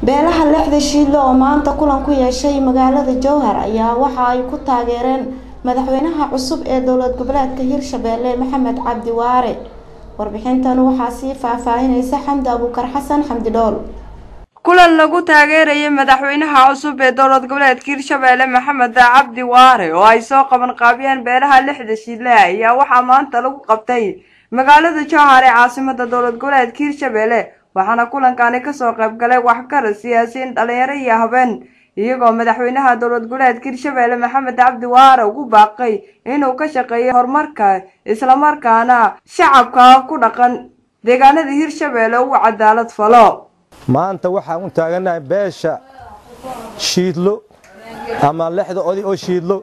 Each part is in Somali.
beelaha lixda shiidle oo maanta kulan ku yeeshay magaalada jowhar ayaa waxa ay ku taageereen madaxweynaha cusub ee dowlad goboleedka hirshabeelle maxamed cabdi waare warbixintan waxaa sii faahfaahinaysa xamdi abuukar xasan xamdi dhool kulan lagu taageerayay madaxweynaha cusub ee dowlad goboleedka hirshabeelle maxamed cabdi waare oo ay soo qaban qaabiyeen beelaha lixda shiidle ayaa waxaa maanta lagu qabtay magaalada jowhar ee caasimada dowlad goboleedka hirshabeelle waxaana kulankani kasoo qayb galay waxgarad siyaasiyiin dhalinyaro iyo habeen iyagoo madaxweynaha dowlad goboleedka hirshabeelle maxamed cabdi waare ugu baaqay inuu ka shaqeeyo horumarka islamarkaana shacabka ku dhaqan deegaanada hirshabeelle uu cadaalad falo maanta waxaan u taaganahay beesha shiidlo ama lexda oday oo shiidlo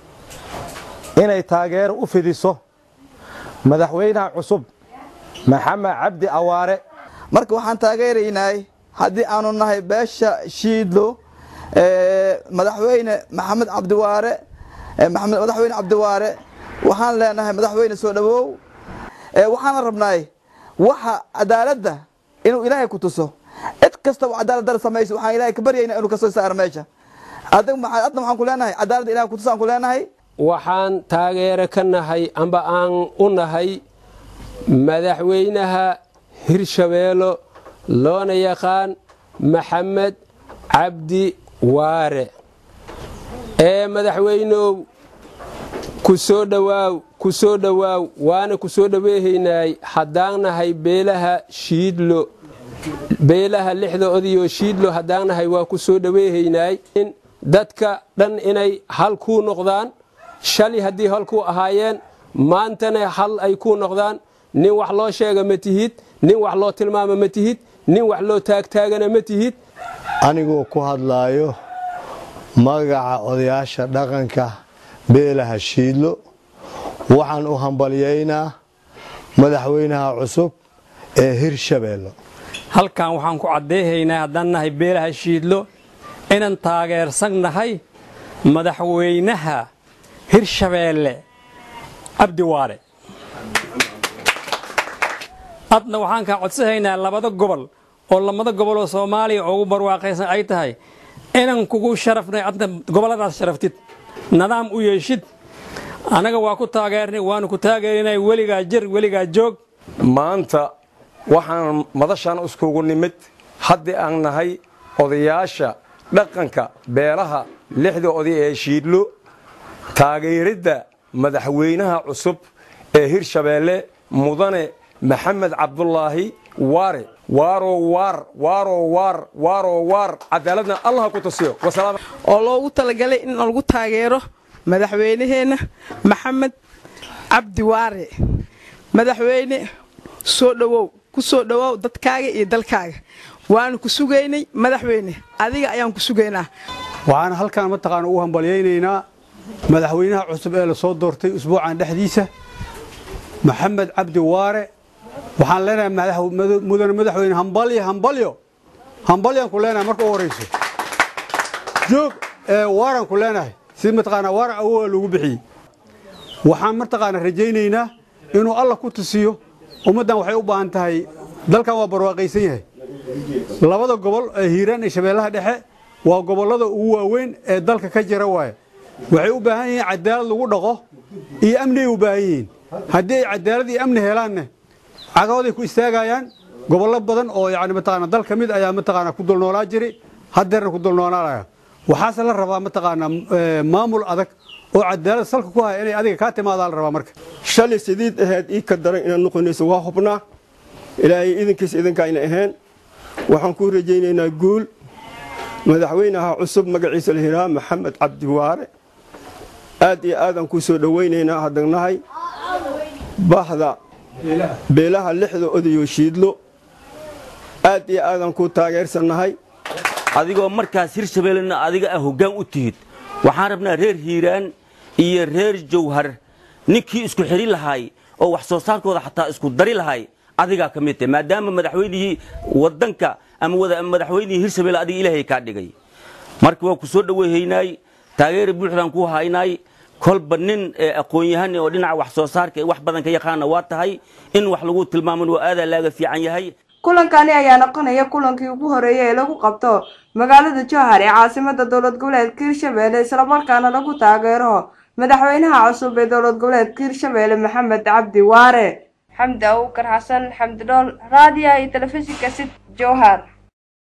inay taageero u fidiso madaxweynaha cusub maxamed cabdi awaare marka waxaan taageeraynay haddii aanu nahay beesha shiidlo madaxweyne maxamed cabdiwaare maxamed madaxweyne cabdiwaare waxaan leenahay madaxweyne soo dhawow waxaana rabnaay waxa cadaaladda inuu ilaahay ku tuso cid kastaba cadaalad dar samayso waxaan ilaahay ka baryaynaa inuu kasoo saaro meesha adna waxaan ku leenahay cadaaladda ilahay ku tuso aan ku leenahay waxaan taageero ka nahay amba aan u nahay madaxweynaha hirshabeelo loona yaqaan maxamed cabdi waare ee madaxweynow ku soo dhowaaw ku soo dhowaaw waana ku soo dhoweehaynay haddaan nahay beelaha shiidlo beelaha lixda odayoo shiidlo haddaan nahay waa ku soo dhoweehaynay dadka dhan inay hal kuu noqdaan shalay haddii hal kuu ahaayeen maantana hal ay kuu noqdaan nin wax loo sheega ma tihid nin wax loo tilmaama ma tihid nin wax loo taagtaagana ma tihid anigoo ku hadlaayo magaca odayaasha dhaqanka beelaha shiidlo waxaan u hambalyaynaa madaxweynaha cusub ee hirshabeello halkan waxaan ku caddeehaynaa haddaan nahay beelaha shiidlo inaan taageersan nahay madaxweynaha hirshabeelle cabdi waare hadna waxaan kaa codsahaynaa labada gobol oo lamada gobol oo soomaaliya ugu barwaaqaysan ay tahay inaan kugu sharafnay adna gobolladaas sharaftid nidaam u yeeshid annaga waa ku taageernay waanu ku taageerinay weligaa jir weligaa joog maanta waxaan madashan iskugu nimid haddii aan nahay odayaasha dhaqanka beelaha lixda oday ee shiidlo taageeridda madaxweynaha cusub ee hirshabeelle mudane maxamed cabdulaahi waare waaro waar waaro waar waaro waar cadaaladna allah ku tusiyo oo loogu talagalay in lagu taageero madaxweynaheenna maxamed cabdi waare madaxweyne soo dhowow ku soo dhowow dadkaaga iyo dalkaaga waanu ku sugaynay madaxweyne adiga ayaan ku sugaynaa waxaan halkan mataqaana u hambalyaynaynaa madaxweynaha cusub ee la soo doortay usbuucan dhexdiisa maxamed cabdi waare waxaan leenahay mudane madaxweyne hambalyo hambalyo hambalyaan ku leenahay marka u horayso joog waaraan ku leenahay si mataqaanaa waaran awoa lagu bixiyey waxaan mataqaana rajaynaynaa inuu alla ku tusiyo ummaddan waxay u baahan tahay dalkan waa barwaaqaysan yahay labada gobol ee hiiraan iyo shabeellaha dhexe waa gobollada ugu waaweyn ee dalka ka jira waaye waxay u baahan yihiin cadaalad lagu dhaqo iyo amniyay u baahan yihiin haddii ay cadaalad iyo amni helaanne cagahooday ku istaagayaan gobollo badan oo yani mataqaana dal ka mid ayaa mataqaana ku dulnoolaa jiri haddeerna ku dulnoolaanaya waxaase la rabaa mataqaana maamul adag oo cadaalad salka ku haya inay adiga kaa timaadaa la rabaa marka shalay sidiid ahayd ii ka daran inaad noqonayso waa hubnaa ilaahay idinkiisa idinkayna ahayn waxaan kuu rajaynaynaa guul madaxweynaha cusub magaciisa la yidhaha maxamed cabdiwaare aad iyo aadaan kuu soo dhowaynaynaa haddanahay bahda beelaha lixda odayo shiidlo aad iyo aadaan kuu taageersannahay adigoo markaas hirshabeellena adiga ah hoggaan u tihid waxaan rabnaa reer hiiraan iyo reer jawhar ninkii isku xidhi lahay oo wax soo saarkooda xataa isku dari lahay adigaa ka mid tahay maadaama madaxweynihii waddanka ama madaxweynihii hirshabelle adiga ilaahay kaa dhigay marka waa ku soo dhoweyhaynaay taageera buuxdaan ku haynaay kolba nin aqoon-yahan oo dhinaca wax soo saarka wax badan ka yaqaana waa tahay in wax lagu tilmaaman waa aadaa laaga fiican yahay kulankani ayaa noqonaya kulankii ugu horeeyay ee lagu qabto magaalada jowhar ee caasimada dowlad goboleedka hirshabelle islamarkaana lagu taageero madaxweynaha cusub ee dowlad goboleedka hirshabelle maxamed cabdi waare xamdi abuukar xasan xamdi dhool raadiya iyo telefishinka sid jowhar